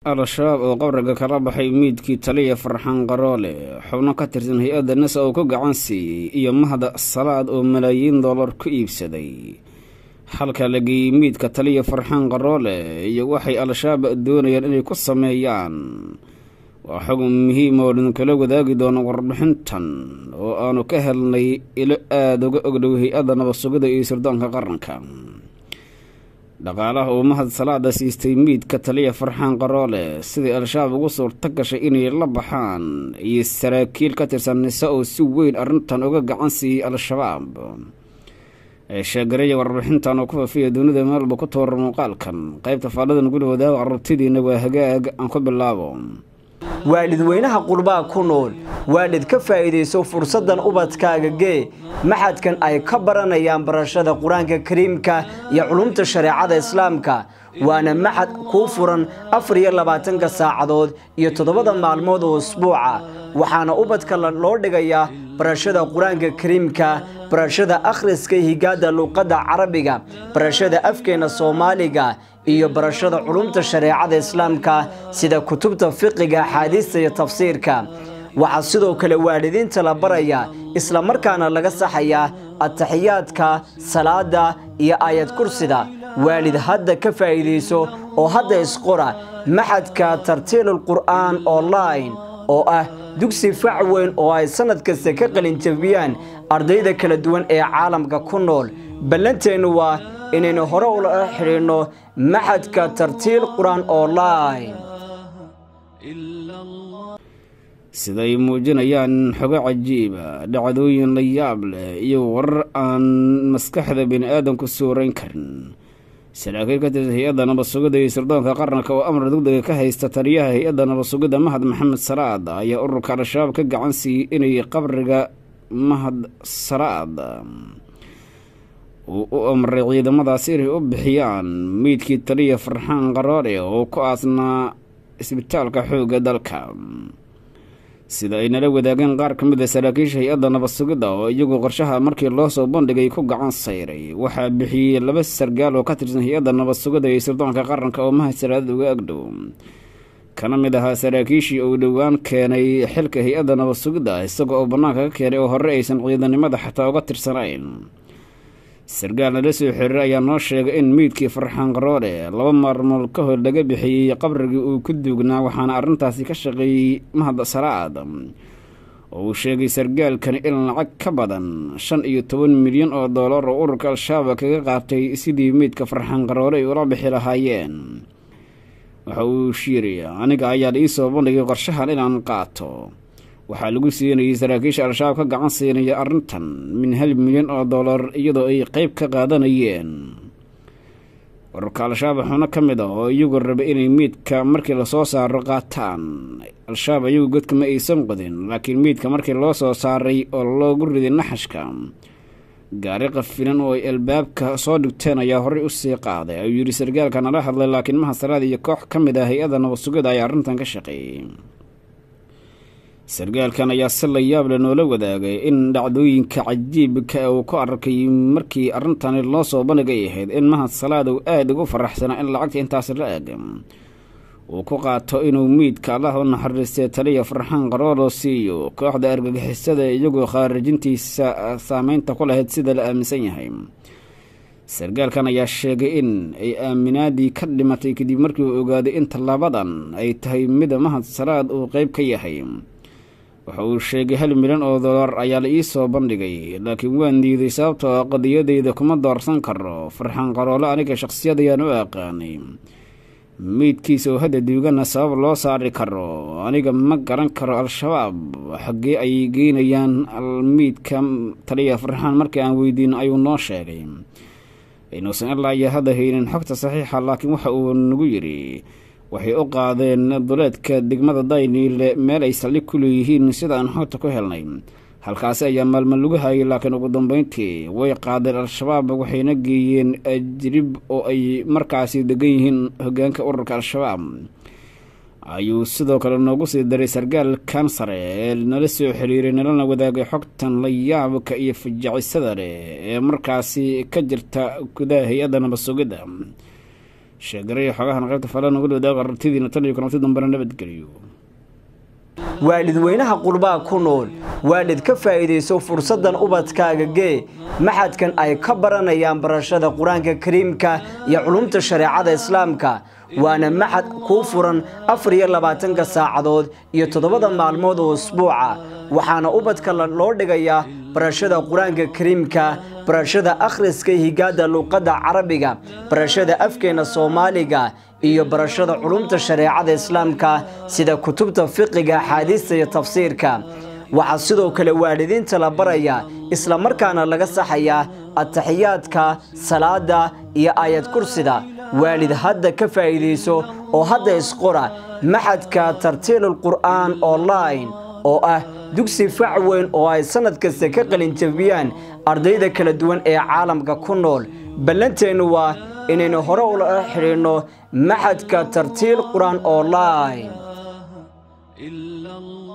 al-shabaab oo qabriga kala baxay miidkii taliya farxaan qaroole xubno ka tirsan hay-adda nasa oo ku gacan siiyey iyo mahda salaad oo malaayiin dollar ku iibsaday halka la geeyey miidka taliya farxaan qaroole iyo waxay al-shabaab doonayaan inay ku sameeyaan waa xog muhiim oo idinkala wadaagi doono warbixintan oo aanu ka helnay ilo aada uga ogdhow hay-adda nabadsugida iyo sirdoonka qaranka dhaqaalaha uu mahad salaada siistay miidka taliya farxaan qaroole sidii al-shabaab ugu suurto gashay inay la baxaan iyo saraakiil ka tirsan nise oo si weyn arrintan uga gacan siiyey al-shabaab ee sheegaraya warbixintan oo ku faafiya dunida meelba ku toora muuqaalkan qaybta faaladan guli wadaaga carabtidiina waa hagaag aan ku bilaabo waalidweynaha qurbaa ku nool waalid ka faa'iidayso fursaddan ubadkaaga gee maxadkan ay ka baranayaan barashada qur-aanka kariimka iyo culumta shareecada islaamka waana maxad kuu furan afar iyo labaatanka saacadood iyo toddobada maalmood oo usbuuca waxaana ubadka loo dhigayaa barashada qur-aanka kariimka barashada akhriska higaada luuqadda carabiga barashada afkeena soomaaliga iyo barashada culumta shareecada islaamka sida kutubta fiqiga axaadiista iyo tafsiirka waxaa sidoo kale waalidiinta la baraya islamarkaana laga saxayaa ataxiyaadka salaada iyo aayad kursida waalid hadda ka faa'iidayso oo hadda isqora maxadka tartiilul qur'aan online oo ah dugsi fac weyn oo ay sannad kasta ka qalinjabiyaan ardayda kala duwan ee caalamka ku nool ballanteennu waa inaynu hore ula xidhiidhno maxadka tartiil qur-aan online siday muujinayaan xogo cajiiba dhacdooyin la yaab leh iyo warar aan maskaxda bini aadamku suurayn karin saraakiil ka tirsan hay-adda nabadsugidda iyo sirdoonka qaranka oo amar degdega ka haysta taliyaha hay-adda nabadsugidda mahad maxamed salaad ayaa ururka al-shabaab ka gacan siiyey inay qabriga mahad salaad uu u amray ciidamadaasi inay u bixiyaan meydkii taliya farxaan qaroole oo ku aasnaa isbitaalka xoogga dalka sida ay nala wadaageen qaar ka mid a saraakiisha hay-adda nabadsugidda oo iyagu qorshaha markii loo soo bandhigay ku gacan sayray waxaa bixiyey laba sargaal oo ka tirsan hay-adda nabadsugidda iyo sirdoonka qaranka oo mahad salaadad uga agdhow kana mid ahaa saraakiishii uu dhowaan keenay xilka hay-adda nabadsugidda isaga oo bannaanka ka keenay oo hore aysan ciidanimada xataa uga tirsanayn sargaal nala soo xiriir ayaa noo sheegay in meydkii farxaan qaroole laba maalmood ka hor laga bixiyey qabrigii uu ku duugnaa waxaana arrintaasi ka shaqeeyey mahad salaad oo uu sheegay sargaalkani in lacag ka badan shan iyo toban milyan oo dollar oo ururka al-shabaab kaga qaatay sidii meydka farxaan qaroole ay ula bixi lahaayeen waxa uu yiri aniga ayaa la ii soo bandhigay qorshahan inaan qaato waxaa lagu siinayay saraakiisha al-shabaab ka gacan siinaya arrintan min hal milyan oo dollar iyadoo ay qeyb ka qaadanayeen ururka al-shabaab xubno ka mid ah oo iyagu raba inay meydka markii lasoo saaro qaataan al-shabaab iyagu godka ma aysan qodin laakiin meydka markii loo soo saaray oo loogu riday naxashka gaari qafilan oo ay albaabka soo dhigteen ayaa horey usii qaaday ayuu yidhi sargaalka nala hadlay laakiin mahasalaad iyo koox ka mid ah hay-adda nabadsugida ayaa arrintan ka shaqeeyey sargaalkan ayaa si la yaab le noola wadaagay in dhacdooyinka cajiibka uu ku arkay markii arrintani loo soo bandhigay ahayd in mahad salaad uu aada ugu faraxsanaa in lacagta intaas la eg uu ku qaato inuu miidka allah u naxariistay taliya farxaan qarooloo siiyo kooxda argagixisada iyagoo khaarijintiisa saameynta ku lahayd sida la aaminsan yahay sargaalkan ayaa sheegay in ay aaminaadii ka dhimatay kadib markii uu ogaaday in tallaabadan ay tahay mida mahad salaad uu qeyb ka yahay waxa uu sheegay hal milyan oo dollar ayaa la ii soo bandhigay laakiin waan diiday sababtoo ah qadiyadeyda kuma doorsan karo farxaan qaroole aniga shaqsiyadayaan u aqaanay meydkiisa oo hadda duugana sabab loo saari karo aniga ma garan karo al-shabaab xaggee ay geynayaan meydka taliya farxaan markii aan weydiino ayuu noo sheegay inuusan ilaa iyo hadda haynin xogta saxiixa laakiin waxa uu nagu yidhi waxay u qaadeen duleedka degmada dayniile meel ay saldhig ku leeyihiin sida aan xogta ku helnay halkaasi ayaa maalmo lagu hayay laakiin ugu dambeyntii way qaadeen al-shabaab waxayna geeyeen ajrib oo ay markaasi degan yihiin hogaanka ururka al-shabaab ayuu sidoo kale noogu sii daray sargaal kansare ee nala soo xiriiray nalana wadaagay xogtan la yaabka iyo fajacisada leh ee markaasi ka jirta gudaha hay-adda nabadsugidda sheegaray xogahan qaybta falan uga wadaaga aragtidiina tan iyo kulanti dambena nabadgeliyo waalidweynaha qurbaa ku nool waalid ka faa'iidayso fursaddan ubadkaaga gee maxadkan ay ka baranayaan barashada qur-aanka kariimka iyo culumta shareecada islaamka waana maxad kuu furan afar iyo labaatanka saacadood iyo toddobada maalmood oo usbuuca waxaana ubadka loo dhigayaa barashada qur-aanka kariimka barashada akhriska higaada luuqadda carabiga barashada afkeena soomaaliga iyo barashada culumta shareecada islaamka sida kutubta fiqiga axaadiista iyo tafsiirka waxaa sidoo kale waalidiinta la barayaa isla markaana laga saxayaa ataxiyaadka salaada iyo aayad kursida waalid hadda ka faa'iidayso oo hadda isqora maxadka tartiilul qur'aan online oo ah dugsi fac weyn oo ay sannad kasta ka qalinjabiyaan ardayda kala duwan ee caalamka ku nool ballanteennu waa inaynu hore ula xidhiidhno maxadka tartiil qur-aan online